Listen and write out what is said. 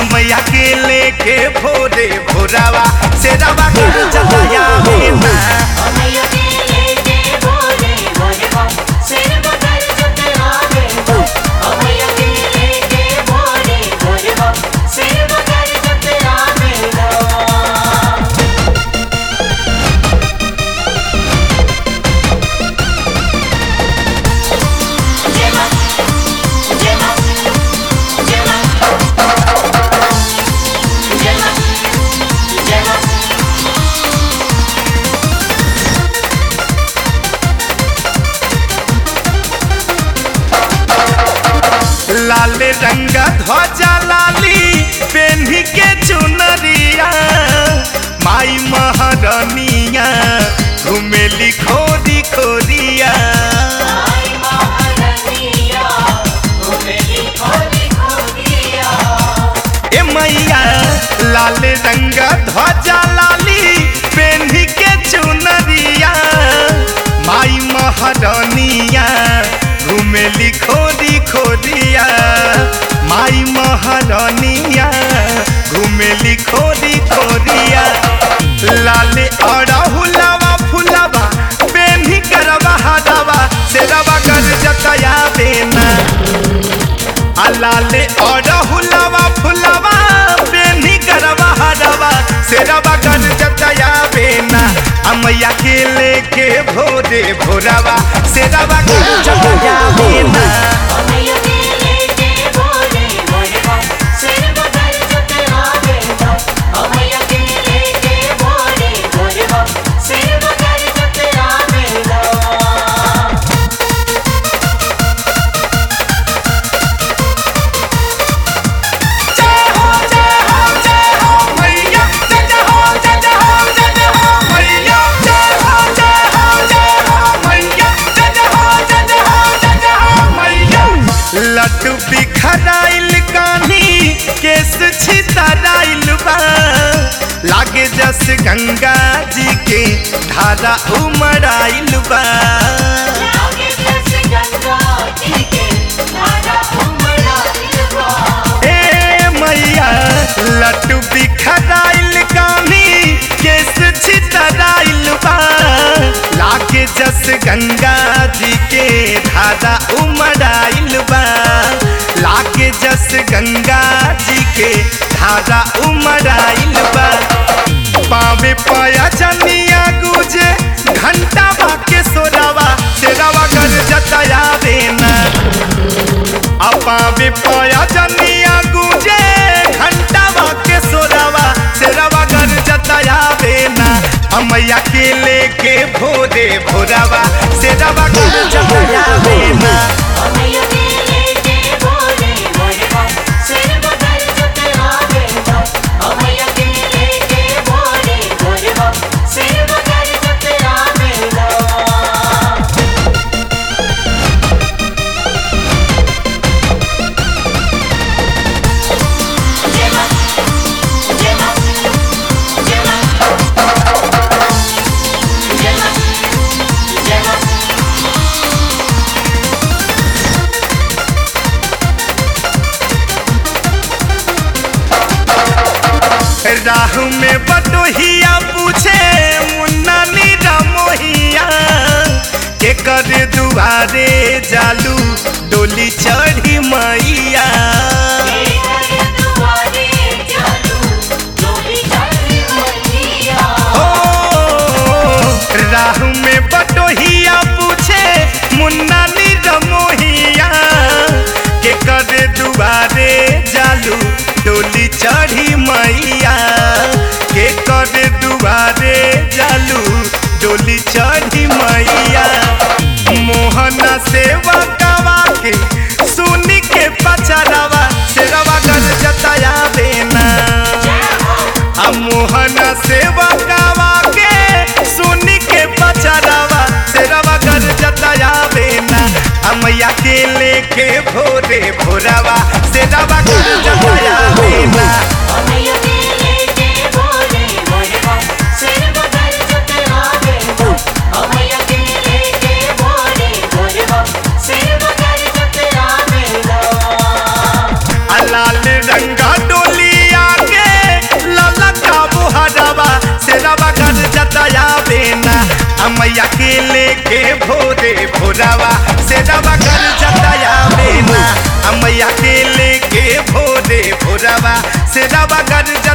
अमैया के लेके भोरे भोरावा शेरावा कर जताया बेना अमैया के लेके भोरे भोरे बम सिर बदल जुटे आवे अमैया के लेके भोरे भोरे बम सिर बदल जुटे आवे जेमा जेमा जेमा जेमा जेमा लाल रंग ध्वजा लाली पेन्ही के चुनरिया माई महारानिया घुमेली खोरी खोरिया आई महारानिया घुमेली खोरी खोरिया ए मैया लाल रंग ध्वजा लाली पेन्ही के चुनरिया माई महारानिया घुमेली खोरी खोरिया माई महारानिया घुमेली खोरी खोरिया लाल अड़हुलावा फुलावा पेन्ही करवा हरावा शेरवा कर जतया बेना अलाले अड़हुलावा फुलावा पेन्ही करवा हरावा शेरवा कर जतया बेना अमैया के लेके भोरे भोरावा शेरवा कर जतया बेना अमैया के लेके भोरे भोरे बम सिर बदल जुटे आवे अमैया के लेके भोरे भोरे बम सिर बदल जुटे आवे जय हो जय हो जय हो मैया जय जय हो जय जय हो जय जय हो मैया जय हो जय हो जय हो मैया जय जय हो जय जय हो जय जय हो मैया लड्डू बिखराइल कान्ही केस छितराइल बा लागे जस गंगा जी के धारा उमड़ाइल बा लागे जैसे गंगा जी के धारा उमड़ाइल बा ए मैया लड्डू बिखराइल कान्ही केस छितराइल बा लागे जस गंगा जी के धारा उमड़ाइल बा लागे जस गंगा जी के धारा उमड़ाइल बा पावे पाया जनिया गुजे घंटा बाके सोरावा शेरावा कर जताया बेना अपावे पाया जनिया गुजे घंटा बाके सोरावा शेरावा कर जताया बेना अमैया के लेके भोरे भोरावा शेरावा कर जताया बेना अमैया के लेके भोरे भोरे बम सिर बदल जुटे आवे अमैया के लेके भोरे भोरे बम सिर बदल जुटे आवे जेमा जेमा जेमा जेमा जेमा राह में बटोहिया पूछे मुन्ना नीरा मोहिया के कर दुआरे जालू डोली चढ़ी मैया दुआरे चालू डोली चली मैया ओ राह में बटोहिया पूछे मुन्ना नीरा मोहिया के कर दुआरे जालू डोली चढ़ी मैया के कर दुआरे जालू डोली चढ़ी मैया मोहना सेवा गवा के सुनी के पचरावा शेरवा कर जताया बेना आ मोहना सेवा गवा के सुनी के पचरावा शेरवा कर जताया बेना आ मैया के लेके भोरे भोरावा शेरवा कर जताया बेना अमैया के लेके भोरे भोरे बम सिर बदल जुटे आवे अमैया के लेके भोरे भोरे बम सिर बदल जुटे आवे आ लाल रंगा डोली मैया के लेके भोरे भोरावा से रवा कर जतया में ना मैया के लेके भोरे भोरावा से रवा कर